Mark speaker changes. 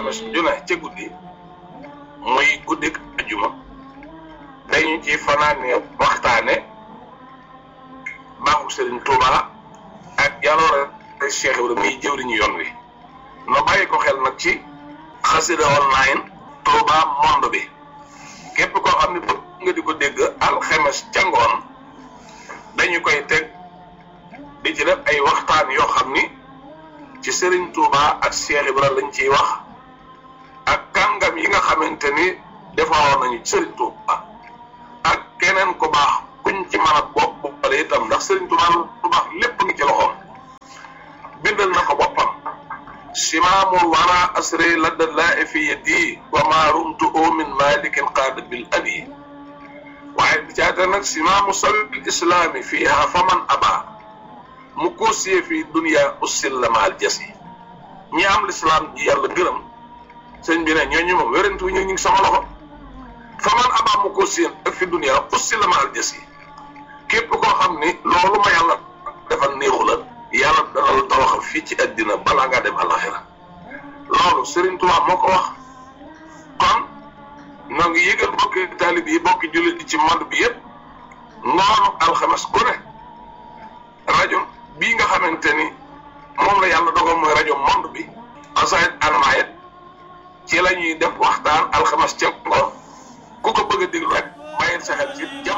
Speaker 1: alxames ju ne ca guddi muy guddik ajuma dañu ci fanaane waxtaane baaxu Serigne Touba ak jaloore Cheikh Ibrahima muy jëwriñu yoon wi no bàyyi ko xel nag ci xasida online Touba monde bi képp koo xam ne bëgg nga di ko dégg alxames ca ngoon dañu koy teg di ci def ay waxtaan yoo xam ni ci Serigne Touba ak Cheikh Ibrahima lañ ciy wax ak kàngam yi nga xamante ni defaroon nañu Serigne Touba ak keneen ku baax kuñ ci mën a bopp boppale itam ndax Serigne Touba lu baax lépp ngi ci loxoom bindal na ko boppam simaamul wara asre ladda laa fi yadi wa ma rumtu min malikin qaada bil adi waaye bi caata nag simaamu sabil islaami fiiha faman aba mu koosiyee fi dunia ussil la maal jasi ñi am lislaam ji yàlla gërëm sëñ bi ne ñooñu moom wérantu ñu ngi sama loxo faman aba mu koosiyee ak fi dunia ussil la maal jasi képp koo xam ni loolu ma yàlla defal néexu la yàlla dana la tawaxal fii ci àddina balaa ngaa dem alaxira loolu Serigne Touba moo ko wax kon noo ngi yëgal bokki taalib yi bokki jullit yi ci monde bi yëpp ngoonu alxames ku ne rajo bii nga xamante ni moom la yàlla dogal mooy rajo monde bi asayit anmayet ci la ñuy def waxtaan alxames ca ngoon ku ko bëgg a déglu rek bàyyil sa xel ci jam